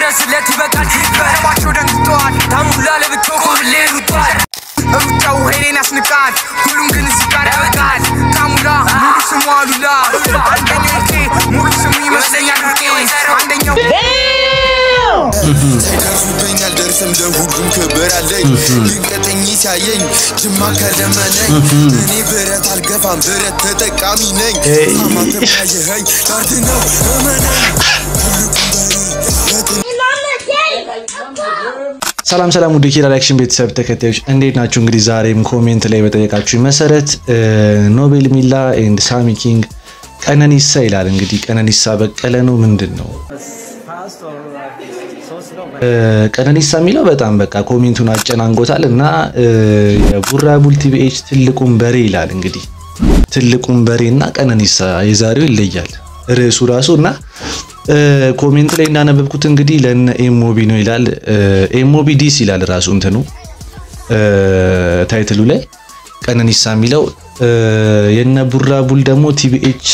ድረስለት ይበቃል በለባቸው ደንግጠዋል ታሙላ ለብቻው ኮብሌ ሩጧል ሩጫው ሄሌን ያስንቃል ሁሉም ግን እዚህ ጋር ያበቃል ታሙላ ሙሉ ስሙ አሉላ አንደኛው ኬ ሙሉ ስሙ ይመስለኛል ሩቄ አንደኛው ሳይደርሱብኝ አልደርስም ለሁሉም ክብር አለኝ ይንቀጠኝ ሲያየኝ ጅማ ከለመነኝ እኔ ብረት አልገፋም ብረት ተጠቃሚ ነኝ አማተብ ካየኸኝ ዳርድ ነው እመነኝ ሰላም ሰላም ውድ ኪራ ሪያክሽን ቤተሰብ ተከታዮች እንዴት ናችሁ? እንግዲህ ዛሬም ኮሜንት ላይ በጠየቃችሁ መሰረት ኖቤል ሚላ ኤንድ ሳሚ ኪንግ ቀነኒሳ ይላል። እንግዲህ ቀነኒሳ በቀለ ነው ምንድን ነው ቀነኒሳ የሚለው በጣም በቃ ኮሜንቱን አጨናንጎታል እና የቡራቡል ቲቪኤች ትልቁን በሬ ይላል። እንግዲህ ትልቁን በሬ እና ቀነኒሳ የዛሬው ይለያል ርዕሱ ራሱ እና ኮሜንት ላይ እንዳነበብኩት እንግዲህ ለነ ኤሞቢ ነው ይላል። ኤሞቢ ዲስ ይላል ራሱ እንትኑ ታይትሉ ላይ ቀነኒሳ የሚለው የነ ቡራቡል ደግሞ ቲቪኤች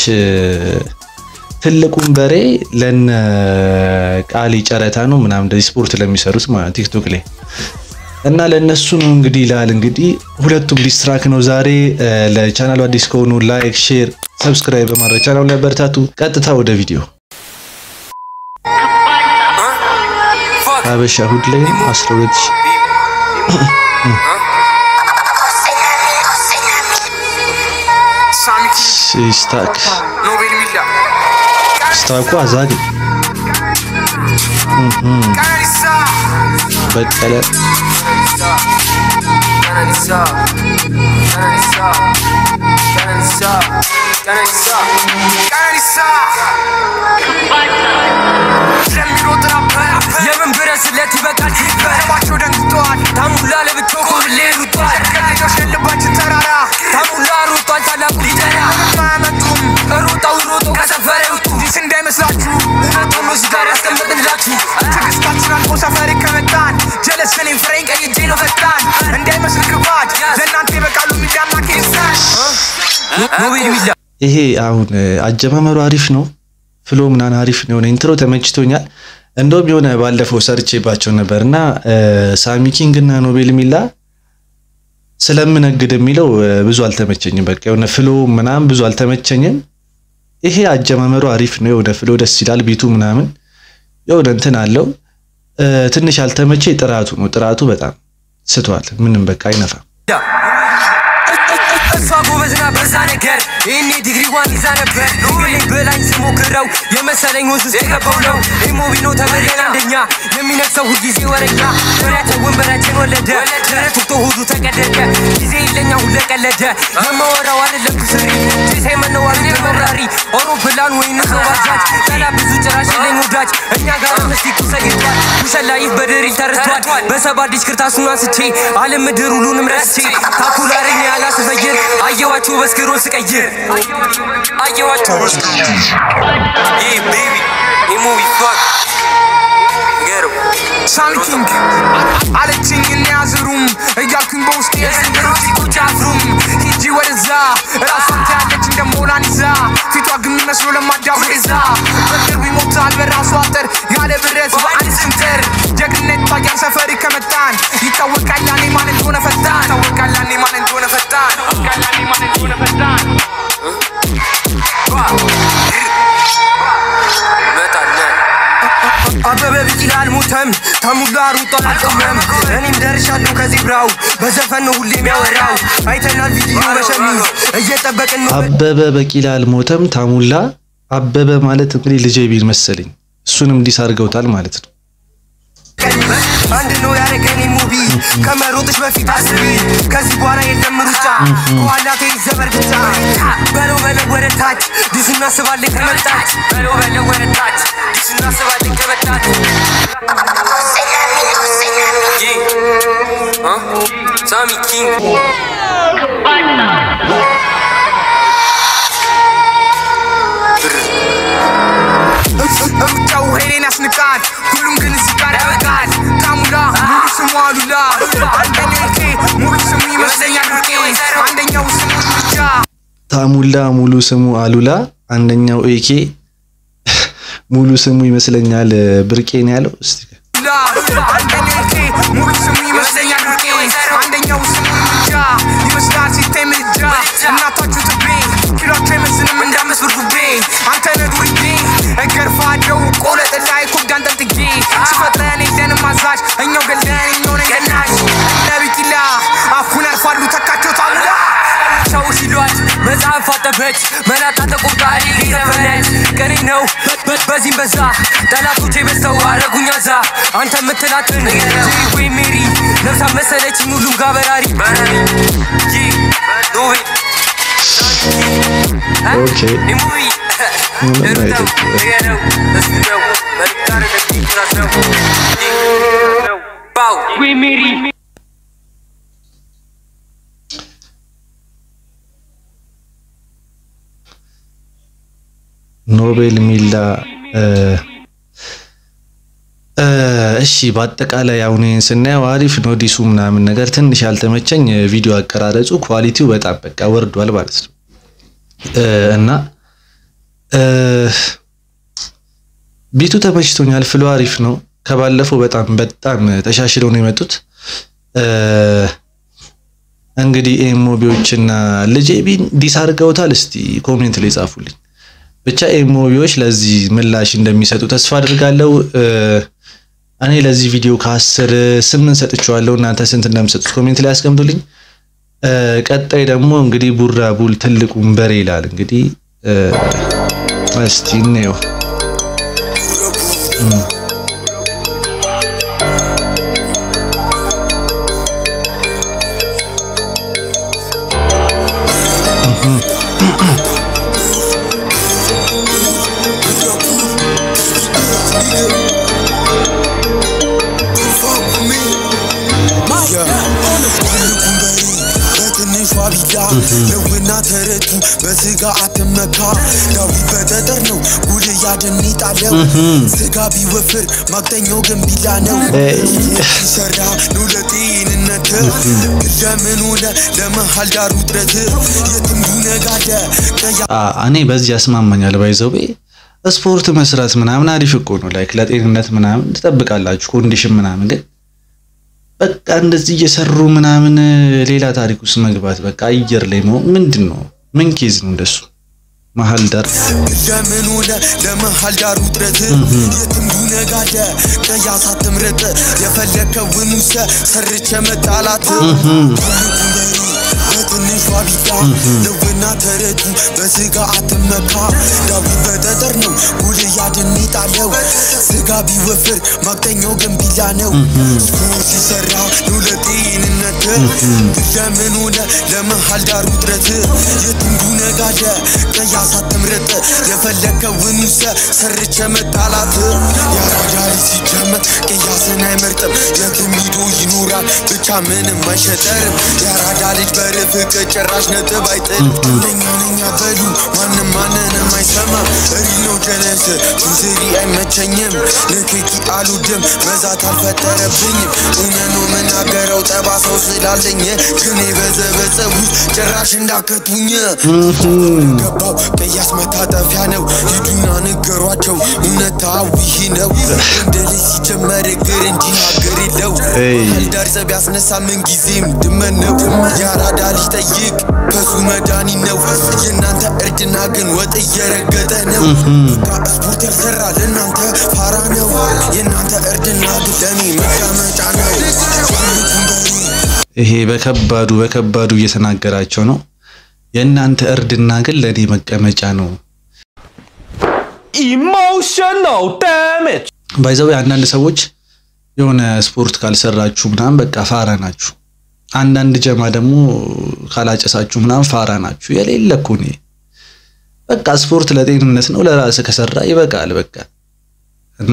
ትልቁን በሬ ለነ ቃሊ ጨረታ ነው ምናምን እንደዚህ ስፖርት ለሚሰሩት ማለት ቲክቶክ ላይ እና ለእነሱ ነው እንግዲህ ይላል። እንግዲህ ሁለቱም ዲስትራክ ነው ዛሬ። ለቻናሉ አዲስ ከሆኑ ላይክ፣ ሼር፣ ሰብስክራይብ በማድረግ ቻናሉ ላይ በርታቱ። ቀጥታ ወደ ቪዲዮ ሀበሻ እሑድ ላይ 12 ሳሚ ኪንግ ስታክ ኖቤል ሚላ ስታኩ አዛግ ቀነኒሳ በቀለ ቀነኒሳ ቀነኒሳ ቀነኒሳ ቀነኒሳ ቀነኒሳ ለሚሮጥ ራፐር የምን ብረስለት ይበቃል በለባቸው ደንግጠዋል ታሙላ ለብቻው ኮብሌ ሩጧል ከልጆች የልባችን ተራራ ታሙላ ሩጧል ታላቁ ሊደራ አያመጡም ሩጠው ሩጠው ከሰፈር ይውጡ ዲስ እንዳይመስላችሁ እውነቱን ነው እዚህ ጋር ያስቀመጥንላችሁ ትዕግስታችን አልፎ ሰፈር ከመጣን ጀለስ እኔም ፍሬን ቀይጄ ነው ፈጣን እንዳይመስል ክፋት ለእናንተ ይበቃሉ ሚዳና ኬሳን ኖቤል ሚላ ይሄ አሁን አጀማመሩ አሪፍ ነው። ፍሎ ምናምን አሪፍ ነው። የሆነ ኢንትሮ ተመችቶኛል። እንደውም የሆነ ባለፈው ሰርቼባቸው ነበር እና ሳሚ ኪንግ እና ኖቤል ሚላ ስለምነግድ የሚለው ብዙ አልተመቸኝም። በቃ የሆነ ፍሎ ምናምን ብዙ አልተመቸኝም። ይሄ አጀማመሩ አሪፍ ነው። የሆነ ፍሎ ደስ ይላል። ቢቱ ምናምን የሆነ እንትን አለው። ትንሽ ያልተመቼ ጥራቱ ነው። ጥራቱ በጣም ስቷል። ምንም በቃ አይነፋም። እሷ ጎበዝና በዛ ነገር ይህኔ ዲግሪዋን ይዛ ነበር ኖቤሌን በላኝ ስሞክረው የመሰለኝ ወንዝ ውስጥ የገባው ነው ኢሞቢ ነው ተበለን አንደኛ የሚነግሰው ሁልጊዜ ወረኛ ወሬያቸው ወንበራችን ወለደ ደረት ወቅቶ ሆዱ ተቀደደ ጊዜ የለኛ ሁለ ቀለደ የማወራው አይደለም ኩስሪ ጭሴ መነዋሪ ተመራሪ አውሮፕላን ወይም ሰው ባጃጅ ጠላ ብዙ ጭራሽ የለኝ ወዳጅ እኛ ጋር ምስቲክ ተሰይቷል ውሸላይፍ በድሪል ተረስቷል በሰባ ዲሽ ክርታሱን አንስቼ አለም ምድር ሁሉንም ረስቼ ታኩላረኝ ያላስፈይር አየዋችሁ በስክሮ ስቀይር አየዋችሁ በስክሮ ይህ ቤቢ ኢሙቪ ፋክ ገርም ሳሚ ኪንግ አለችኝ እንያዝሩም እያልኩኝ በውስጥ የዘንገሮች ቁጭ አፍሩም ሂጂ ወደዛ ራሷን ታያለች እንደ ሞናሊዛ ፊቷ ግን የሚመስሎ ለማዳ ዛ በቅርቡ ይሞታል በራሱ አጥር ያለ ብረት በአንድ ስንጥር ጀግንነት ታያል ሰፈሪ ከመጣን ይታወቃል ያኔ ማን እንደሆነ ፈጣን ይታወቃል ያኔ ማን እንደሆነ ፈጣን ይታወቃል ያኔ ማን እንደሆነ ፈጣን አበበ ቢቂላ አልሞተም ተሙላ ሩጧል አልቆመም እኔም ደርሻለሁ ከዜብራው በዘፈን ነው ሁሌ የሚያወራው አይተናል ቪዲዮ በሸሚዝ እየጠበቅን ነው አበበ በቂላ አልሞተም። ታሙላ አበበ ማለት እንግዲህ ልጄ ቢል መሰለኝ። እሱንም እንዲስ አድርገውታል ማለት ነው። አንድ ነው ያደረገን ሙቢ ከመሮጥሽ በፊት አስቢ ከዚህ በኋላ የለም ሩጫ ከኋላ ተይዘ በርግጫ በለው በለው ወደ ታች ዲስ እናስባለን ከመጣች በለው በለው ወደ ታች ዲስ እናስባለን ከመጣች ሳሚ ኪንግ ሩጫው ሄሌን ያስንቃል ሁሉም ግን እዚህ ጋር ያበቃል ታሙላ ሙሉ ስሙ አሉላ አንደኛው ኬ ሙሉ ስሙ ይመስለኛል ሩቄ አንደኛው ስሙ ብቻ ታሙላ ሙሉ ስሙ አሉላ፣ አንደኛው ኤኬ ሙሉ ስሙ ይመስለኛል ብርቄ ነው ያለው። እስቲ አንደኛው ኬ ሙሉ ስሙ ይመስለኛል ብርቄ አንደኛው ስሙ ምጃ ይመስላል ሲታይ ምጃ እናታችሁ ትቤ ኪሏቸው አይመስልም እንዳምስት ብር ጉቤ አንተ ነህ ዱርዬ እገርፋለሁ ቆለጥ ላይ ኩዳን ጠንጥጌ ስፈጥረን የለንም አዛዥ እኛው ገለን እኛው ነን ገናሽ ለቢቂላ አፉን ያርፋሉ ተካቸው ታሙላ ሰው ሲሏት መጽሐፍ አጠበች መላጣ ተቆጣሪ ዘፈነች ቀኔ ነው በዚህም በዛ ጠላቶቼ በዝተው አረጉኛ ዛ አንተ የምትላትን ወይ ሜሪ ነፍሳ መሰለችኝ ሁሉም ጋር በራሪ ኦኬ ምንም አይደለም። ወይ ሜሪ ኖቤል ሚላ እሺ በአጠቃላይ አሁን ይህን ስናየው አሪፍ ነው። ዲሱ ምናምን ነገር ትንሽ ያልተመቸኝ ቪዲዮ አቀራረጹ ኳሊቲው በጣም በቃ ወርዷል ማለት ነው እና ቢቱ ተመችቶኛል። ፍሎ አሪፍ ነው። ከባለፈው በጣም በጣም ተሻሽለው ነው የመጡት። እንግዲህ ኤሞቢዎችና ልጄ ቢን ዲስ አድርገውታል። እስቲ ኮሜንት ላይ ጻፉልኝ። ብቻ ኤሞቢዎች ለዚህ ምላሽ እንደሚሰጡ ተስፋ አድርጋለሁ። እኔ ለዚህ ቪዲዮ ከአስር ስምንት ሰጥቼዋለሁ። እናንተ ስንት እንደምሰጡት ኮሜንት ላይ አስቀምጡልኝ። ቀጣይ ደግሞ እንግዲህ ቡራ ቡል ትልቁን በሬ ይላል። እንግዲህ እስቲ እንየው። ለውና ተረቱ በስጋ አትመካ ዳዊት በጠጠር ነው ጉድ ያደን ጣለው ስጋ ቢወፍር ማቅጠኛው ገንቢላ ነው ሲሰራ ነው ለጤንነት ለምን ሆነ ለመሀል ዳር ውጥረት የትም ይነጋደ ቀያ እኔ በዚህ ያስማማኛል። ባይዘው ስፖርት መስራት ምናምን አሪፍ እኮ ነው። ላይክ ለጤንነት ምናምን ትጠብቃላችሁ ኮንዲሽን ምናምን ግን በቃ እንደዚህ እየሰሩ ምናምን ሌላ ታሪክ ውስጥ መግባት በቃ አየር ላይ መሆን ምንድን ነው? ምን ኬዝ ነው እንደሱ? መሀል ዳር ለምን ሆነ ለመሀል ዳር ውጥረት የትም ይነጋደ ቀያሳ ትምረጥ የፈለከውን ውሰ ሰርቸ መጣላት በትንሿ ቢላ ለውና ተረቱ በስጋ አትመካ ዳዊት በጠጠር ነው ጎልያድን ጣለው ስጋ ቢወፍር ማቅጠኛው ገንቢላ ነው ስፖርት ሲሰራ ነው ለጤንነት ለምን ሆነ ለመሀል ዳር ውጥረት የትም ይነጋደ ቀያሳ ትምረጥ የፈለከውን ውሰ ሰርቸ መጣላት የአራዳ ልጅ ሲጀመር ቅያስን አይመርጥም የትም ሂዶ ይኖራል ብቻ ምንም አይሸጠርም የአራዳ ልጅ በርፍቅ ጭራሽ ነጥብ አይጥልም እነኛ ነኛ በሉ ማንም ማንንም አይሰማም እሪ ነው ጀለስ ቱንዝሪ አይመቸኝም ንክኪ አልወድም መዛት አልፈጠረብኝም እውነት ነው የምናገረው ጠባሳው ስላለኝ ግን የበዘበዘቡ ጭራሽ እንዳከቱኝ ገባው ቅያስ መታጠፊያ ነው ሂዱና ንገሯቸው እውነታው ይህ ነው እንደ ልጅ ሲጀመር እግር እንጂ ሀገር የለው ዳር ጸብ ያስነሳ ምን ጊዜም ድመን ነው የአራዳ ልጅ ጠይቅ ከሱ መድኃኒት ነው የእናንተ እርድና ግን ወጥ እየረገጠ ነው በቃ ስፖርት ያልሰራ ለእናንተ ፋራ ነው የእናንተ እርድና ግን ለእኔ መቀመጫ ነው ይሄ በከባዱ በከባዱ እየተናገራቸው ነው። የእናንተ እርድና ግን ለእኔ መቀመጫ ነው። emotional damage. ባይዘው አንዳንድ ሰዎች የሆነ ስፖርት ካልሰራችሁ ምናምን በቃ ፋራ ናችሁ። አንዳንድ ጀማ ደግሞ ካላጨሳችሁ ምናምን ፋራ ናችሁ። የሌለ እኮ ነው። በቃ ስፖርት ለጤንነት ነው። ለራስ ከሰራ ይበቃል። በቃ እና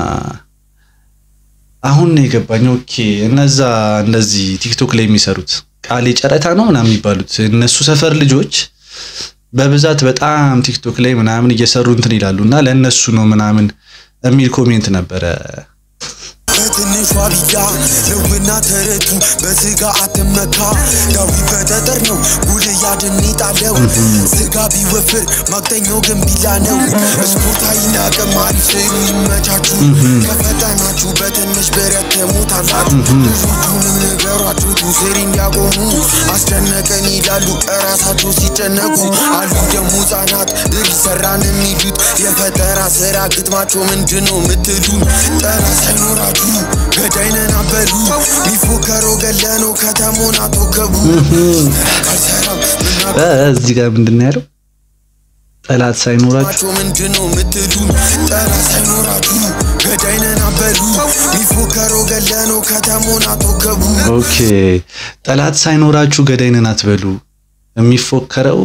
አሁን ነው የገባኝ። ኦኬ እነዛ እንደዚህ ቲክቶክ ላይ የሚሰሩት ቃሌ ጨረታ ነው ምናምን የሚባሉት እነሱ ሰፈር ልጆች በብዛት በጣም ቲክቶክ ላይ ምናምን እየሰሩ እንትን ይላሉ እና ለእነሱ ነው ምናምን የሚል ኮሜንት ነበረ በትንሿ ቢላ ነውና ተረቱ በስጋ አትመካ ዳዊት በጠጠር ነው ጎልያድን ጣለው ስጋ ቢወፍር ማቅጠኛው ግን ቢላ ነው ስፖርታዊ አቅም አሪፍ ስሩ ይመቻችሁ ከፈተናችሁ በትንሽ ብረት ትሞታላችሁ ልጆቹንም ንገሯችሁ ቱስሪ እንዲያቆሙ አስጨነቀን ይላሉ እራሳቸው ሲጨነቁ አሉ ደግሞ ህጻናት ድር ሰራን የሚሉት የፈጠራ ስራ ግጥማቸው ምንድነው ምትሉን ጠራ ሳይኖራችሁ ገዳይነን አበሉ ሚፎከረው ገለነው ከተሞን አትወከቡ ካልሰራም ምናገ እ፣ እዚህ ጋር ምንድን ነው ያለው? ጠላት ሳይኖራችሁ ናቸው ምንድነው ምትሉን ጠራ ሳይኖራችሁ ገዳይነን አበሉ ሚፎከረው ገለነው ከተሞን አትወከቡ ኦኬ ጠላት ሳይኖራችሁ ገዳይ ነን አትበሉ። የሚፎከረው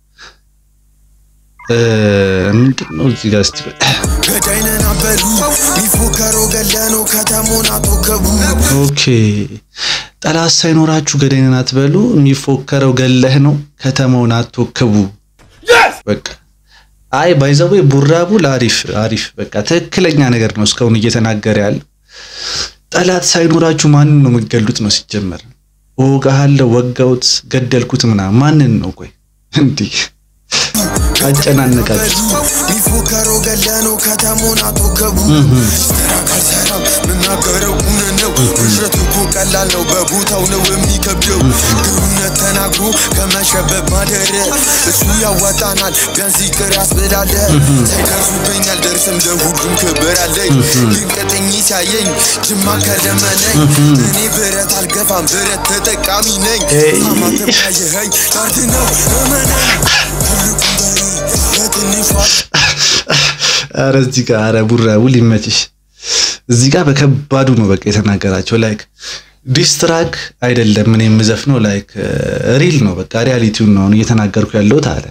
እ፣ ምንድን ነው እዚህ ጋር እስቲ ገዳይነን አበሉ ሚፎከረው ገለነው ከተሞን አትወከቡ ኦኬ ጠላት ሳይኖራችሁ ገዳይ ነን አትበሉ። የሚፎከረው ገለህ ነው ከተማውን አትወክቡ። በቃ አይ ባይዘዌ ቡራቡል አሪፍ አሪፍ በቃ ትክክለኛ ነገር ነው እስካሁን እየተናገረ ያለው። ጠላት ሳይኖራችሁ ማንን ነው የምትገሉት ነው ሲጀመር። እወጋሃለሁ፣ ወጋውት፣ ገደልኩት ምናምን ማንን ነው? ቆይ እንዲህ አጨናነቃችሁ። ሚፎከረው ገለነው ከተሞን አትወከቡ ስራ ካልሰራም ምናገረው እውነት ነው ውሸት እኮ ቀላል ነው በቦታው ነው የሚከብደው ግሩነት ተናግሮ ከመሸበብ ማደር እሱ ያዋጣናል ቢያንስ ይቅር ያስብላለ ሳይደርሱብኝ አልደርስም ለሁሉም ክብር አለኝ ይንቀጠኝ ሲያየኝ ጅማ ከለመነኝ እኔ ብረት አልገፋም ብረት ተጠቃሚ ነኝ አማተብ ካየኸኝ ካርድ ነው እመነኝ ትልቁ በሬ በትንሿ አረ እዚህ ጋር አረ ቡራቡል ይመችሽ። እዚህ ጋር በከባዱ ነው በቃ የተናገራቸው። ላይክ ዲስትራክ አይደለም ምን የምዘፍነው ላይክ ሪል ነው በቃ ሪያሊቲውን ነው አሁን እየተናገርኩ ያለሁት አለ።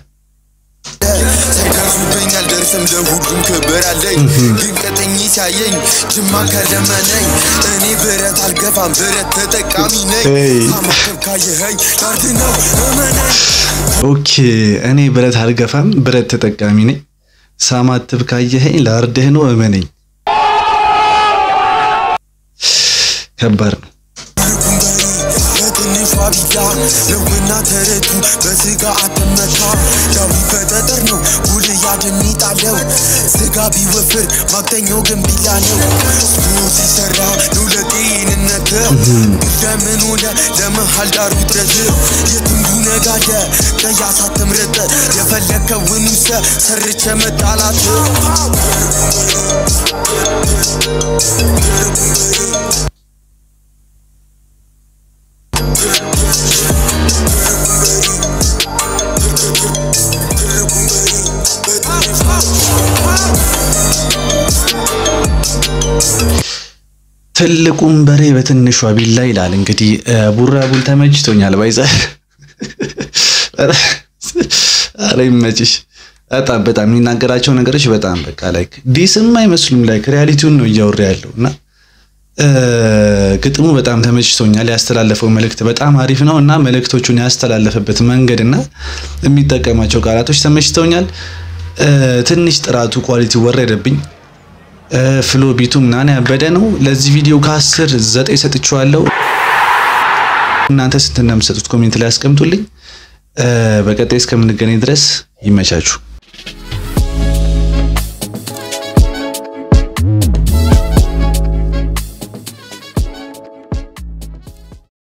ሳይደርሱብኝ አልደርስም ለሁሉም ክብር አለኝ ግን ቀጠኝ ሲያየኝ ጅማ ከለመነኝ እኔ ብረት አልገፋም ብረት ተጠቃሚ ነኝ ሄይ። አማተብ ካየኸኝ ካርድ ነው እመነኝ ኦኬ እኔ ብረት አልገፋም ብረት ተጠቃሚ ነኝ። ሳማትብ ካየኸኝ ላርድህ ነው እመነኝ። ከባድ ነው። በትንሿ ቢላ ነውና ተረቱ በስጋ አትመካ ዳዊት በጠጠር ነው ጎልያድን ጣለው ስጋ ቢወፍር ማቅጠኛው ግን ቢላ ነው ስፖርት ሲሰራ ነው ለጤንነት ለምን ሆነ ለመሃል ዳሩ ድረስ የትንዱ ነጋደ ቀያሳ ትምረጥ የፈለከውን ውሰ ሰርቸ መጣላት ትልቁን በሬ በትንሿ ቢላ ይላል። እንግዲህ ቡራቡል ተመችቶኛል። ባይዘ አረ ይመችሽ። በጣም በጣም የሚናገራቸው ነገሮች በጣም በቃ ላይክ ዲስም አይመስሉም። ላይክ ሪያሊቲውን ነው እያወራ ያለው እና ግጥሙ በጣም ተመችቶኛል። ያስተላለፈው መልእክት በጣም አሪፍ ነው እና መልእክቶቹን ያስተላለፈበት መንገድ እና የሚጠቀማቸው ቃላቶች ተመችተውኛል። ትንሽ ጥራቱ ኳሊቲ ወረደብኝ። ፍሎ ቢቱ ምናምን ያበደ ነው። ለዚህ ቪዲዮ ከአስር ዘጠኝ ሰጥቼዋለሁ። እናንተ ስንት እንደምትሰጡት ኮሜንት ላይ አስቀምጡልኝ። በቀጣይ እስከምንገናኝ ድረስ ይመቻችሁ።